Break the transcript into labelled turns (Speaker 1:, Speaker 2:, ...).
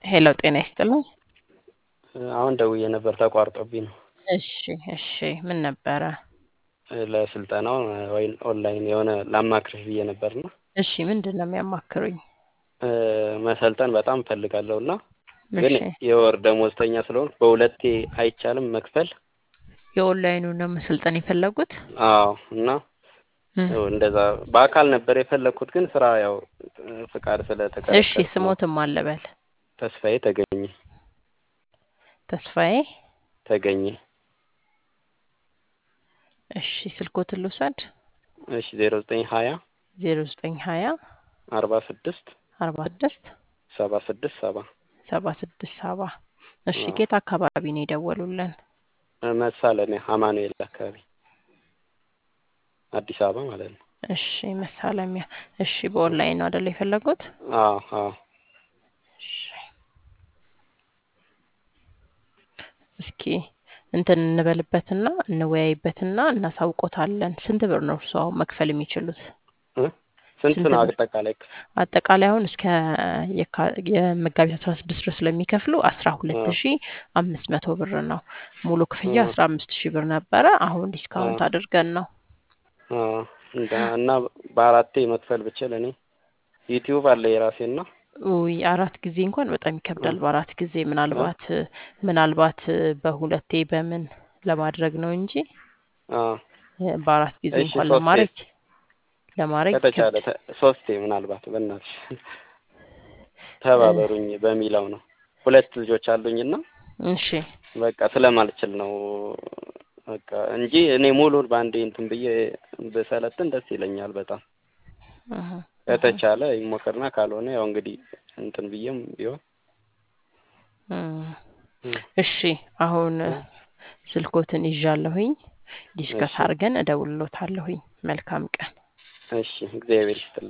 Speaker 1: ሄሎ ጤና ይስጥልኝ።
Speaker 2: አሁን ደውዬ ነበር ተቋርጦብኝ ነው።
Speaker 1: እሺ እሺ ምን ነበረ?
Speaker 2: ለስልጠናው ወይ ኦንላይን የሆነ ላማክርሽ ብዬ ነበርና
Speaker 1: እሺ ምንድን ነው የሚያማክሩኝ?
Speaker 2: መሰልጠን በጣም እፈልጋለሁ እና ግን
Speaker 1: እሺ
Speaker 2: የወር ደሞዝተኛ ስለሆንኩ በሁለቴ አይቻልም መክፈል።
Speaker 1: የኦንላይኑ ነው መሰልጠን የፈለጉት?
Speaker 2: አዎ እና
Speaker 1: እ
Speaker 2: ያው እንደዛ በአካል ነበር የፈለግኩት ግን ስራ ያው ፍቃድ
Speaker 1: እሺ
Speaker 2: ስለተከለከልኩ ነው።
Speaker 1: ስሞትም አለበል
Speaker 2: ተስፋዬ ተገኘ
Speaker 1: ተስፋዬ
Speaker 2: ተገኘ
Speaker 1: እሺ ስልኮትን ልውሰድ
Speaker 2: እሺ ዜሮ ዘጠኝ ሀያ
Speaker 1: ዜሮ ዘጠኝ ሀያ
Speaker 2: አርባ ስድስት
Speaker 1: አርባ ስድስት
Speaker 2: ሰባ ስድስት ሰባ
Speaker 1: ሰባ ስድስት ሰባ እሺ
Speaker 2: አዎ።
Speaker 1: ኬት አካባቢ ነው የደወሉልን?
Speaker 2: መሳለሚያ አማኑኤል አካባቢ አዲስ አበባ ማለት ነው።
Speaker 1: እሺ መሳለሚያ እሺ በኦንላይን ነው አይደል የፈለጉት?
Speaker 2: አዎ አዎ
Speaker 1: እሺ እስኪ እንትን እንበልበትና እንወያይበትና እናሳውቆታለን። ስንት ብር ነው እርስዎ አሁን መክፈል የሚችሉት?
Speaker 2: እ ስንት
Speaker 1: ስንት
Speaker 2: ነው
Speaker 1: ብር?
Speaker 2: አጠቃላይ?
Speaker 1: አጠቃላይ አሁን እስከ የካ- የመጋቢት አስራ ስድስት ድረስ ስለሚከፍሉ አስራ ሁለት
Speaker 2: አ
Speaker 1: ሺ አምስት መቶ ብር ነው። ሙሉ ክፍያ
Speaker 2: አ
Speaker 1: አስራ አምስት ሺህ ብር ነበረ። አሁን ዲስካውንት
Speaker 2: አ
Speaker 1: አድርገን ነው።
Speaker 2: አ እንዳ እና በአራቴ መክፈል ብችል እኔ ዩቲዩብ አለ የራሴና
Speaker 1: ውይ አራት ጊዜ እንኳን በጣም
Speaker 2: አ
Speaker 1: ይከብዳል። በአራት ጊዜ
Speaker 2: አ
Speaker 1: ምናልባት ምናልባት በሁለቴ በምን ለማድረግ ነው እንጂ
Speaker 2: አ
Speaker 1: እ በአራት ጊዜ
Speaker 2: እሺ
Speaker 1: እንኳን
Speaker 2: ሶስቴ
Speaker 1: ለማድረግ ለማድረግ
Speaker 2: ከተቻለ
Speaker 1: ይከብድ።
Speaker 2: ተ- ሶስቴ ምናልባት በእናትሽ
Speaker 1: እ
Speaker 2: ተባበሩኝ በሚለው ነው። ሁለት ልጆች አሉኝና
Speaker 1: እሺ
Speaker 2: በቃ ስለማልችል ነው በቃ እንጂ እኔ ሙሉን በአንዴ እንትን ብዬ ብሰለጥን ደስ ይለኛል በጣም
Speaker 1: እህ እህ
Speaker 2: ከተቻለ ይሞከርና ካልሆነ ያው እንግዲህ እንትን ብዬም ቢሆን
Speaker 1: እም
Speaker 2: እ
Speaker 1: እሺ አሁን
Speaker 2: እ
Speaker 1: ስልኮትን ይዣለሁኝ። ዲስከስ
Speaker 2: እሺ
Speaker 1: አድርገን እደውልሎታለሁኝ። መልካም ቀን።
Speaker 2: እሺ እግዚአብሔር ይስጥልኝ።